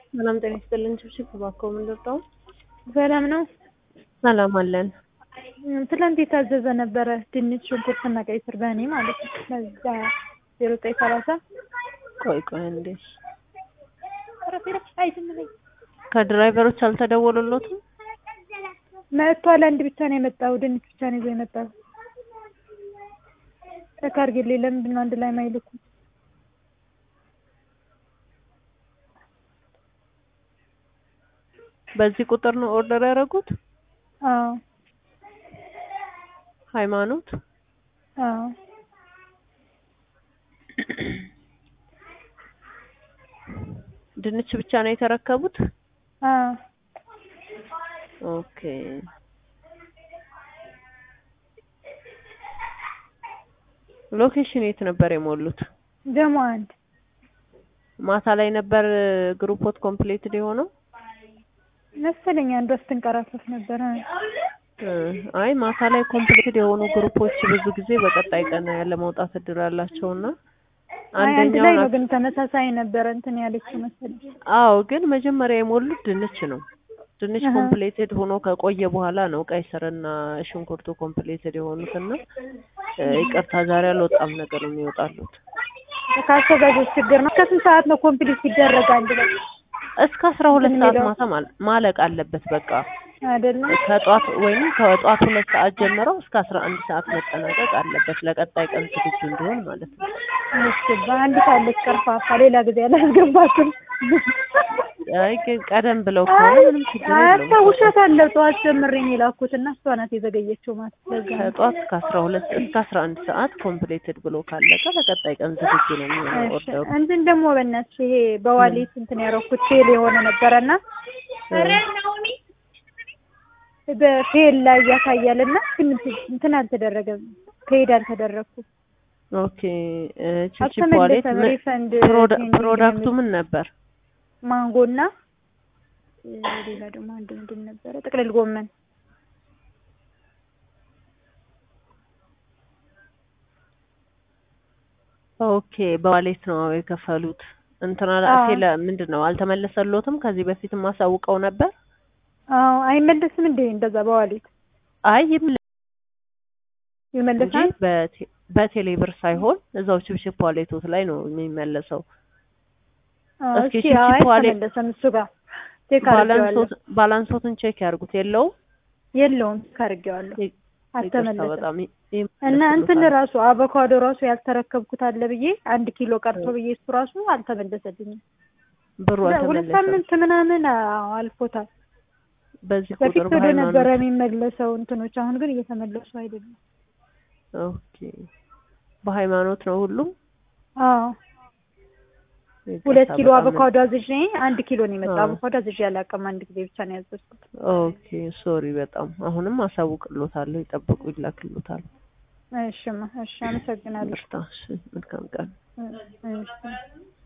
ሰላም ጤና ይስጥልን። ችብችብ እባክዎ ምን ልርዳው? ሰላም ነው። ሰላም አለን። ትላንት የታዘዘ ነበረ ድንች፣ ሽንኩርትና ቀይ ስር በእኔ ማለት ነው። ለዛ ዜሮ ዘጠኝ ሰላሳ ቆይ ቆይ እንዴ አይ ዝም በይ። ከድራይቨሮች አልተደወሉሎትም? መጥቷል። አንድ ብቻ ነው የመጣው። ድንች ብቻ ነው ይዞ የመጣው። ቼክ አድርጊልኝ። ለምንድን ነው አንድ ላይ ማይልኩ? በዚህ ቁጥር ነው ኦርደር ያደረጉት? አዎ ሃይማኖት አዎ ድንች ብቻ ነው የተረከቡት? አዎ ኦኬ ሎኬሽን የት ነበር የሞሉት? ደግሞ አንድ ማታ ላይ ነበር ግሩፖት ኮምፕሌትድ የሆነው? መሰለኝ አንዷ ስትንቀራፈፍ ነበረ። እ አይ ማታ ላይ ኮምፕሌትድ የሆኑ ግሩፖች ብዙ ጊዜ በቀጣይ ቀን ያለ መውጣት እድል አላቸውና አይ አንድ ላይ አንደኛው ነው ግን ተመሳሳይ ነበረ እንትን ያለችው መሰለኝ። አዎ ግን መጀመሪያ የሞሉት ድንች ነው። ድንች አሀ። ኮምፕሌትድ ሆኖ ከቆየ በኋላ ነው ቀይ ስርና ሽንኩርቱ ኮምፕሌትድ የሆኑትና እ ይቅርታ ዛሬ አልወጣም ነገር ነው የሚወጣሉት። ከአዘጋጆች ችግር ነው። ከስንት ሰዓት ነው ኮምፕሊት ሲደረግ አንድ ላይ እስከ አስራ ሁለት እንትን ሰዓት የሚለው? ማታ ማል- ማለቅ አለበት በቃ አይደለም? ከጧት ወይም ከጧት ሁለት ሰዓት ጀምረው እስከ አስራ አንድ ሰዓት መጠናቀቅ አለበት ለቀጣይ ቀን ዝግጁ እንዲሆን ማለት ነው። እሺ በአንድ ሳለች ቀርፋፋ ሌላ ጊዜ አላስገባትም። አይ ግን ቀደም ብለው ከሆነ ምንም ችግር የለውም። አስታውሻታለሁ። ጠዋት ጀምሬ ነው የላኩት እና እሷ ናት የዘገየችው ማለት ለዛ ነው። ከጧት እስከ አስራ ሁለት እስከ አስራ አንድ ሰዓት ኮምፕሌትድ ብሎ ካለቀ ለቀጣይ ቀን ዝግጁ ነው የሚሆነው እሺ ኦርደሩ። እንትን ደግሞ በእናትሽ ይሄ በዋሌት እንትን ያደረኩት ፌል የሆነ ነበረና በፌል ላይ ያሳያል እና ግን እንትን አልተደረገም። ፔድ አልተደረኩም። ኦኬ እ ቺፕ ዋሌት አልተመለሰም። ምን ሪፈንድ ፕሮዳ- ፔንዲንግ ፕሮዳክቱ የሚል ምን ነበር? ማንጎና እ ሌላ ደግሞ አንድ ምንድን ነበረ ጥቅልል ጎመን ኦኬ በዋሌት ነው የከፈሉት። እንትና አዎ። ፌለ ምንድን ነው አልተመለሰሎትም? ከዚህ በፊትም አሳውቀው ነበር? አዎ አይመለስም እንዴ እንደዛ በዋሌት አይ ይመለስ እንጂ ይመለሳል? በቴ- በቴሌ ብር ሳይሆን እዛው ችፕችፕ ዋሌቶት ላይ ነው የሚመለሰው። አዎ እስኪ እሺ ቺፕ አይ ዋሌት- አልተመለሰም እሱ ጋር ቼክ አድርጌዋለሁ። ባላንሶት ባላንሶትን ቼክ ያርጉት። የለውም የለውም ቼክ አድርጌዋለሁ። ይ- ይቅርታ አልተመለሰም በጣም ይ- እና እንትን ይመለስሎታል። ራሱ አቮካዶ ራሱ ያልተረከብኩት አለ ብዬ አንድ ኪሎ ቀርቶ ብዬ እሱ ራሱ አልተመለሰልኝም። ብሩ ሁለት አልተመለሰም። ሳምንት ምናምን አዎ አልፎታል። በዚህ በፊት ቁጥር ወደ ነበረ በሃይማኖት የሚመለሰው እንትኖች አሁን ግን እየተመለሱ አይደለም። ኦኬ በሃይማኖት ነው ሁሉም። አዎ ይቅርታ ሁለት ኪሎ በጣም አቮካዶ አዝዤ አንድ ኪሎ ነው የመጣው። አዎ። አቮካዶ አዝዤ አላውቅም። አንድ ጊዜ ብቻ ነው ያዘዝኩት። ኦኬ ሶሪ በጣም አሁንም አሳውቅሎታለሁ። ይጠብቁ ይላክሎታል። እሺማ እሺ አመሰግናለሁ። ይቅርታ እሺ መልካም ቀን። እሺ